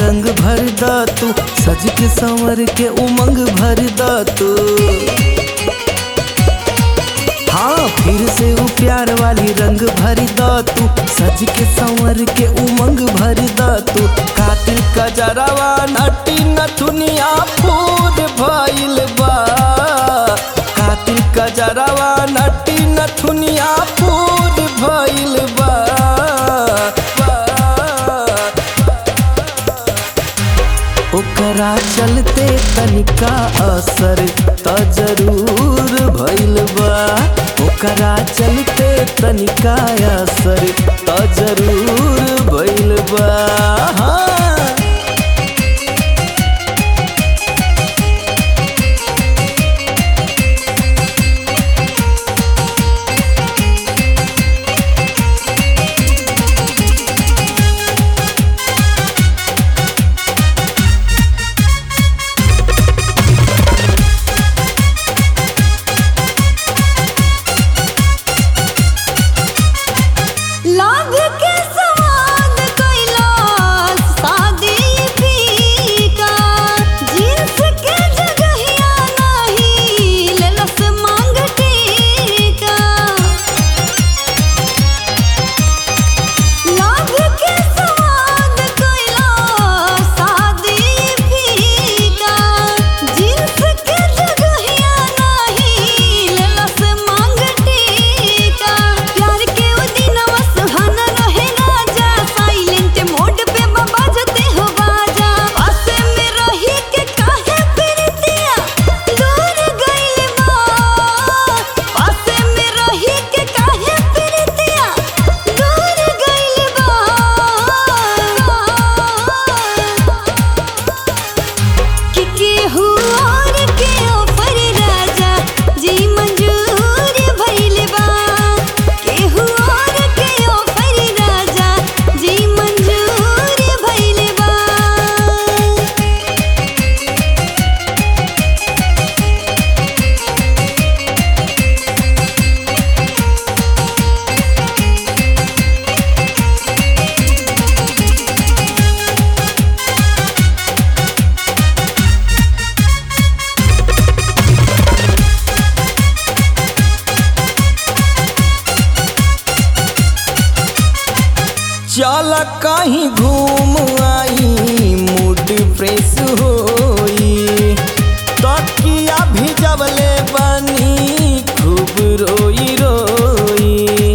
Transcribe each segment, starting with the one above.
रंग भर द तू सज के संवर के उमंग भर द तू हाँ फिर से वो प्यार वाली रंग भर द तू सज के संवर के उमंग भर द तू कातिल का जरावा नटी नथुनिया फूर भइल बा कातिल का जरावा नटी नथुनिया फूर भइल बा ओकरा चलते तनिका असर त जरूर भइल बा ओकरा चलते तनिका असर त जरूर भइल बा हाँ। लाभ के सवाद कैलाश शादी फीका जींस के जगहिया नाही लेलस मांग टीका लाभ के सवाद कैलाश शादी फीका जींस के जगहिया नाही लेलस मांग टीका प्यार के ओ दिनवा सुहाना रहे राजा साइलेंट मोड पे बाबा जते हो बाजा पास में रही के काहे प्रीतिया दूर गइल बा पास में रही के काहे प्रीतिया दूर गइल बा कि केहू और के ऑफर राजा जी मंजूर भइल बा केहू और के ऑफर राजा जी मंजूर भइल बा चल कहीं घूम आई मूड फ्रेश होई तकिया भिजवले बनी खूब रोई रोई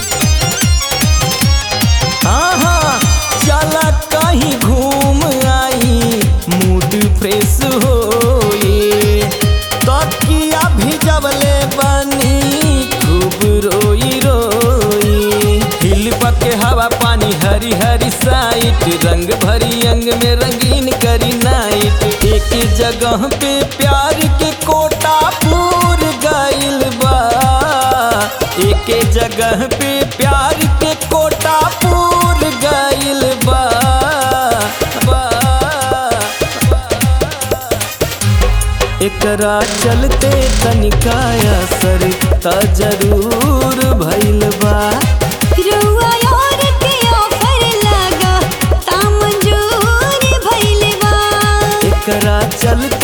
आहा चल कहीं घूम आई मूड फ्रेश होई तकिया भिजवले बनी खूब रोई रोई हिल के हवा पानी हरी हरी साइट रंग भरी अंग में रंगीन करी नाइट एक जगह पे प्यार के कोटा पूर गइल बा एक जगह पे प्यार के कोटा पूर गइल बा बा, एकरा चलते तनिका असर त जरूर भइल बा रउआ और के ऑफर लगा ता मंजूर भइल बा एकरा चलते